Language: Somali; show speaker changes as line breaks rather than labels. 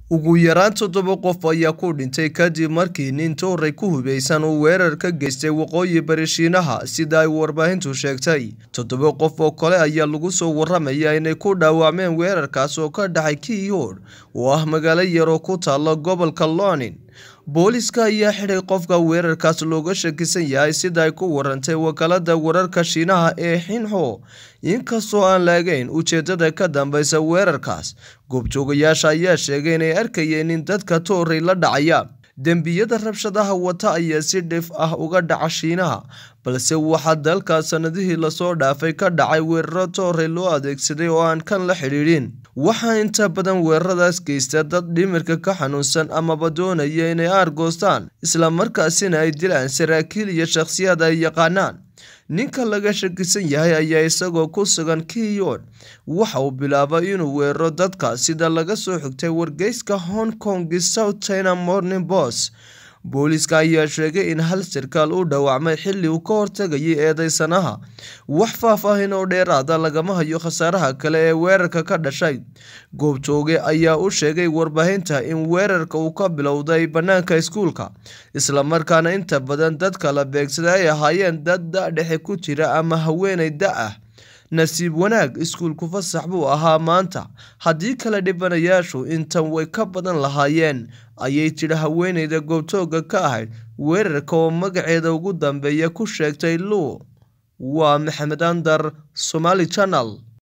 ugu yaraan toddoba qof ayaa ku dhintay kadib markii nin tooray ku hubeysan uu weerar ka geystay waqooyi bari shiinaha sida ay warbaahintu sheegtay toddoba qof oo kale ayaa lagu soo waramayaa inay ku dhaawacmeen weerarkaas oo ka dhacay kiyoor oo ah magaalo yar oo ku taalla gobolka lonin booliska ayaa xidhay qofka weerarkaas looga shakisan yahay sida ay ku warantay wakaalada wararka shiinaha ee xinho inkastoo aan laagayn ujeedada ka dambeysa weerarkaas goobjoogayaasha ayaa sheegay inay arkayeen in dadka tooray la dhacaya dembiyada rabshadaha wata ayaa si dhif ah uga dhaca shiinaha balse waxaa dalkaas sanadihii lasoo dhaafay ka dhacay weeraro tooray loo adeegsaday oo aan kan la xidhiidhin waxaa inta badan weeraradaas geysta dad dhimirka ka xanuunsan amaba doonaya inay aargoostaan islamarkaasina ay dilaan saraakiil iyo shakhsiyaad ay yaqaanaan ninka laga shakisan yahay ayaa isagoo ku sugan kiyon waxa uu bilaabay inuu weeraro dadka sida laga soo xigtay wargeyska hong kong south china morning bos booliiska ayaa sheegay in hal sarkaal u dhaawacmay xilli uu ka hortagayay eedeysanaha wax faahfaahin oo dheeraada lagama hayo khasaaraha kale ee weerarka ka dhashay goobjooge ayaa u sheegay warbaahinta in weerarka uu ka bilowday bannaanka iskuulka islamarkaana inta badan dadka la beegsada ay ahaayeen dad da-dhexe ku jira ama haweenay da-ah nasiib wanaag iskuulku fasax buu ahaa maanta haddii kale dhibanayaashu intan way ka badan lahaayeen ayay tidhi haweeneyda goobtooga ka ahayd weerarka oo magaceeda ugu dambeeya ku sheegtay luu waa maxamed andar somaali channel